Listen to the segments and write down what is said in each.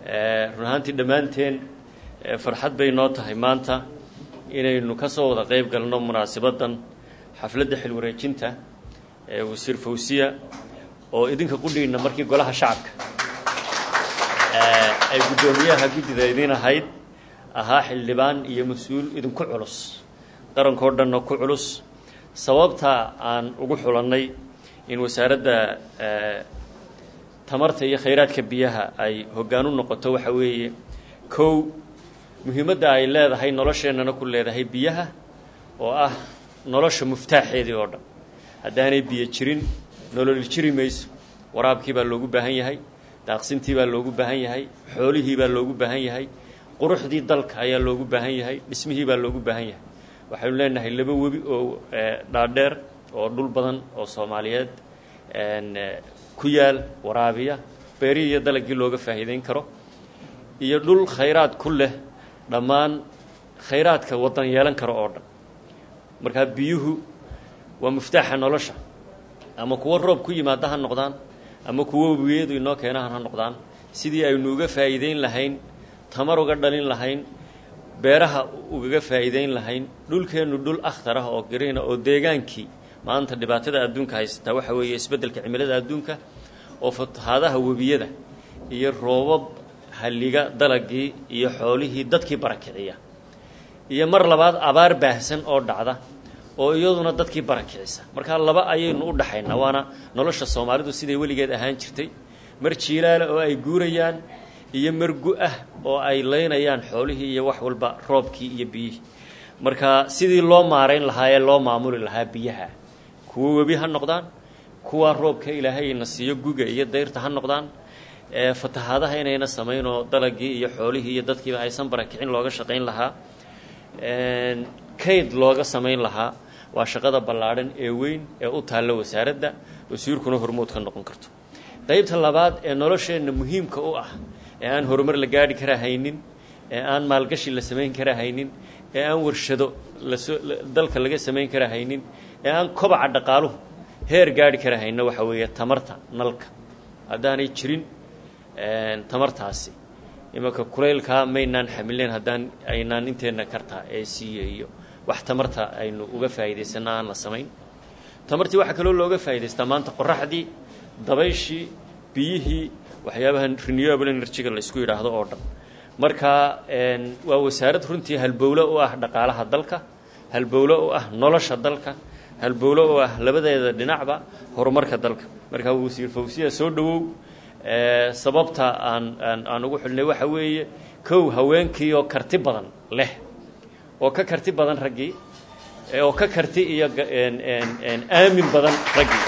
run ahaantii dhammaanteen farxad bay noo tahay maanta inaynu ka soo wada qayb galno munaasabaddan xafladda xilwareejinta ee wasiir fawsiya oo idinka qudhiina markii golaha shacabka ay guddoomiyaha guddida idin ahayd ahaa xildhibaan iyo mas-uul idinku culus qarankoo dhanna ku culus sababta aan ugu xulannay in wasaaradda tamarta iyo khayraadka biyaha ay hoggaan u noqoto waxa weeye kow muhiimadda ay leedahay nolosheennana ku leedahay biyaha oo ah nolosha muftaaxeedii oo dhan haddaanay biyo jirin nolol jiri mayso waraabkii baa loogu baahan yahay daaqsintii baa loogu baahan yahay xoolihii baa loogu baahan yahay quruxdii dalka ayaa loogu baahan yahay dhismihii baa loogu baahan yahay waxaynu leenahay laba webi oo dhaadheer oo dhul badan oo soomaaliyeed ku yaal waraabiya beerihii iyo dalagii looga faa'iideyn karo iyo dhul khayraad ku leh dhammaan khayraadka waddan yeelan karo oo dhan markaa biyuhu waa muftaaxa nolosha ama kuwo roob ku yimaada ha noqdaan ama kuwo webiyadu inoo keenahan ha noqdaan sidii aynu uga faa'iideyn lahayn tamar uga dhalin lahayn beeraha ugaga faa'iideyn lahayn dhulkeennu dhul akhtar ah oo gariina oo deegaankii maanta dhibaatada adduunka haysataa waxa weeye isbeddelka cimilada adduunka oo fatahaadaha webiyada iyo roobab halliga dalagii iyo xoolihii dadkii barakiciya iyo mar labaad abaar baahsan oo dhacda oo iyaduna dadkii barakicisa markaa laba ayaynu u dhaxaynaa waana nolosha soomaalidu siday weligeed ahaan jirtay mar jiilaale oo ay guurayaan iyo mar gu-ah oo ay leynayaan xoolihii iyo wax walba roobkii iyo biyihii marka sidii loo maarayn lahaa ee loo maamuli lahaa biyaha kuwo webi ha noqdaan kuwa roobka ilaahayna siiyo guga iyo dayrta ha noqdaan fatahaadaha inayna samayn oo dalagii iyo xoolihii iyo dadkiiba aysan barakicin looga shaqayn lahaa kayd looga samayn lahaa waa shaqada ballaadhan ee weyn ee u taalla wasaaradda wasiirkuna hormood ka noqon karto qaybta labaad ee nolosheenna muhiimka u ah ee aan horumar la gaadhi kara haynin ee aan maalgashi la samayn kara haynin ee aan warshado lasoo dalka laga samayn kara haynin ee aan kobaca dhaqaaluhu heer gaadhi kara hayno waxa weeye tamarta nalka haddaanay jirin tamartaasi imanka kulaylkaa maynaan xamileen haddaan aynaan inteenna kartaa ee siiye iyo wax tamarta aynu uga faa'iidaysana aan la samayn tamartii waxaa kaloo looga faa'idaystaa maanta qoraxdii dabayshii biyihii waxyaabaha renewable energy-ga la isku yidhaahdo oo dhan marka waa wasaarad runtii halbowlo u ah dhaqaalaha dalka halbowlo u ah nolosha dalka halbowlo u ah labadeeda dhinacba horumarka dalka markaa wasiir fawsiya soo dhowow sababta aan aan aan ugu xidhnay waxa weeye kow haweenkii oo karti badan leh oo ka karti badan raggii oo ka karti iyo aamin badan raggii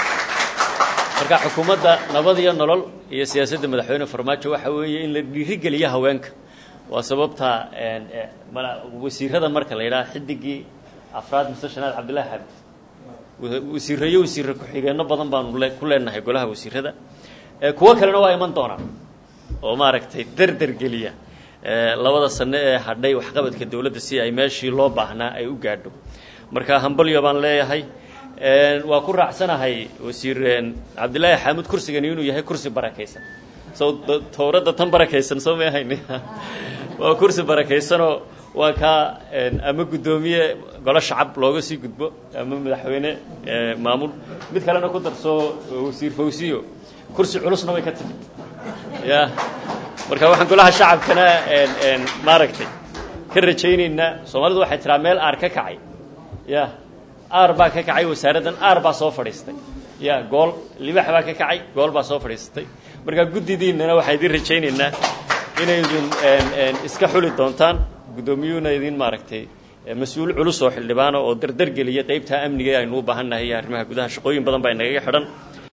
marka xukuumadda nabad iyo nolol iyo siyaasadda madaxweyne farmaajo waxa weeye in la dhiirigeliyo haweenka waa sababta wasiirada marka la yidhaha xidigii afraad mise shanaad cabdillahi xabid wasiirayo wasiire ku-xigeenno badan baanu le ku leenahay golaha wasiirada kuwo kalena waa iman doonaan oo maaragtay derder geliya labada sano ee hadhay waxqabadka dowladda si ay meeshii loo baahnaa ay u gaadho marka hambalyo baan leeyahay waa ku raacsanahay wasiir cabdillaahi xaamud kursigani inuu yahay kursi barakaysan so towradda tan barakaysan soo ma ahayn waa kursi barakaysanoo waa kaa ama guddoomiye golo shacab looga sii gudbo ama madaxweyne maamul mid kalena ku darso wasiir fawsiyo kursi culusna way ka timid ya marka waxaan golaha shacabkana maaragtay ka rajaynaynaa soomaalidu waxay tiraa meel aar ka kacay ya aar baa ka kacay wasaaraddan aar baa soo fadhiistay ya gool libax baa ka kacay gool baa soo fadhiisatay marka guddidiinnana waxaan idin rajaynaynaa inaydin iska xuli doontaan guddoomiyuhuna idin maaragtay mas-uul culus oo xildhibaana oo dardargeliya qaybtaa amniga aynu u baahan nahay iyo arrimaha gudaha shaqooyin badan baa inagaga xidhan